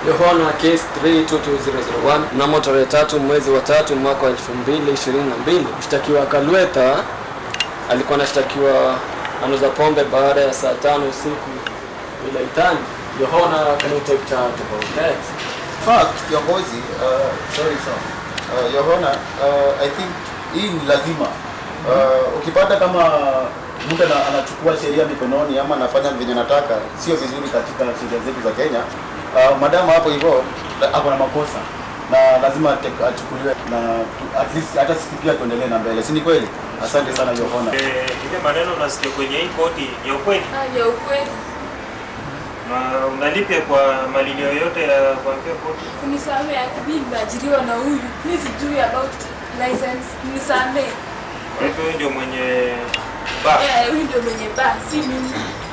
Yohana case 322001 mnamo tarehe tatu mwezi wa tatu mwaka wa 2022 mshtakiwa Kalwetha alikuwa anashtakiwa anauza pombe baada ya saa tano usiku bila itani. Yohana, can you take charge about that? fact kiongozi uh, sorry sir uh, Yohana uh, I think hii ni lazima uh, ukipata kama mtu ana- anachukua sheria mikononi ama anafanya venye nataka sio vizuri katika sheria zetu za Kenya uh, madamu hapo hivyo la- ako na makosa na lazima ate- achukuliwe na tu- at least hata sisi pia tuendelee na mbele si ni kweli asante sana Yohana Eh, ile maneno unasikia kwenye hii koti ni ya ukweli Ah, ya ukweli. na unalipia kwa malini yoyote ya kuambia koti Unisamee, mimi nimeajiriwa na huyu. Mimi sijui about license. Unisamee. kwa hivyo huyu ndio mwenye bar Eh, huyu ndio mwenye bar, si mimi.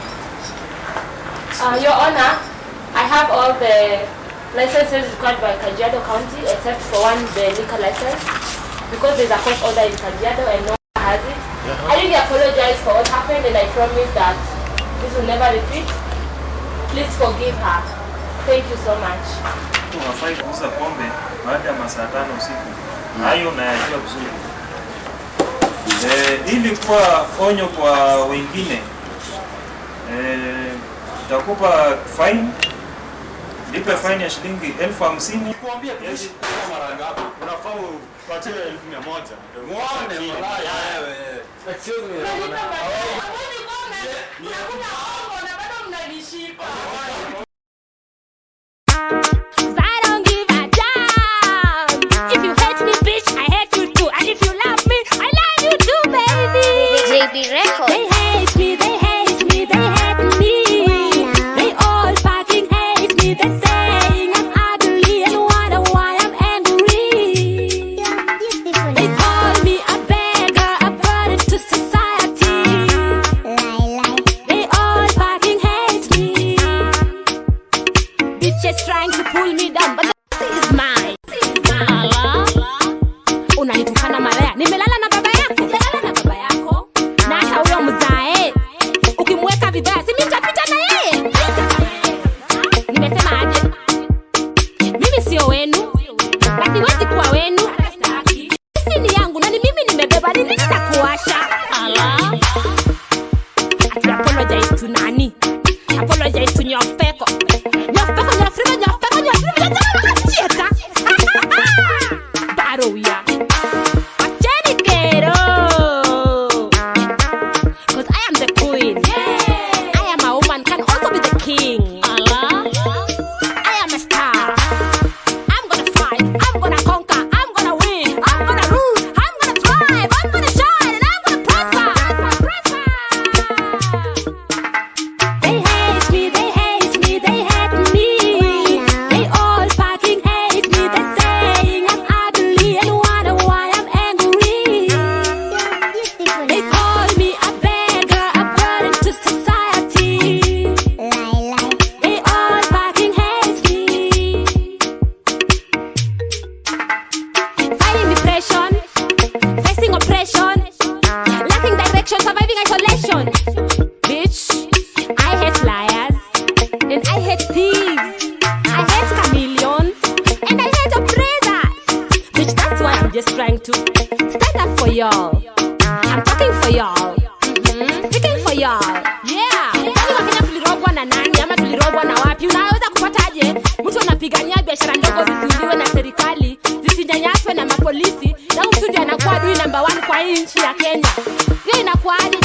Uh, Your Honor, I have all the licenses required by Kajiado County except for one, the liquor license, because there's a court order in Kajiado and no one has it. I really apologize for what happened and I promise that this will never repeat. Please forgive her. Thank you so much. unafai kuuza pombe baada ya masaa tano usiku hayo unayajua vizuri eh, ili kuwa onyo kwa wengine eh, utakupa fine lipe fine ya shilingi elfu hamsini Kuambia tuishi kwa mara ngapi? Unafaa upatie elfu mia moja. Muone malaya wewe. Excuse me, Yohana. Cause I don't give a damn. If you hate me, bitch, I hate you too. And if you love me, I love you too, baby. JB Records. They hate me, they hate me, they hate me. They all fucking hate me. They're saying I'm ugly and wonder why I'm angry. They call me a beggar, a burden to society. They all fucking hate me. Bitches trying to pull me down, but the is mine. Allah. Unanitukana malaya. Nimelala na baba yako. Nimelala na baba yako. Na hata huyo mzae. Ukimweka vibaya, si mimi nitapita na yeye. Nimesema aje? Mimi sio wenu. Na siwezi kuwa wenu. Sisi ni yangu na ni mimi nimebeba. Ni nini nitakuacha? Allah. Ati apologize to nani? Apologize to Nyofeko. Nyofeko, Nyofrima, Nyofeko, Nyofrima, Nyofrima, Baro ya. Acheni kero. 'Cause I am the queen. I am a woman, can also be the king. Allah. I am a star. I'm gonna fight. I'm gonna conquer. I'm gonna win. I'm gonna rule. I'm gonna thrive. I'm gonna shine. And I'm gonna prosper. Prosper. They hate me. They hate me. They hate me. They all fucking hate me. They're saying I'm ugly and wonder why I'm angry. They call me a beggar, a burden to society. They all fucking hate me. Fighting depression, facing oppression, lacking direction, surviving isolation. Bitch, I hate liars, and I hate thieves. I hate chameleons, and I hate oppressors. Bitch, that's why I'm just trying to stand up for y'all. I'm talking for y'all. Mhm. Speaking for y'all. Yeah. Kwani Wakenya tulirogwa na nani ama tulirogwa na wapi? Unaweza kupataje mtu anapigania biashara ndogo zizuiliwe na serikali zisinyanyaswe na mapolisi, na huyu mtu ndiye anakuwa adui namba one kwa hii nchi ya Kenya? Hiyo inakuwaje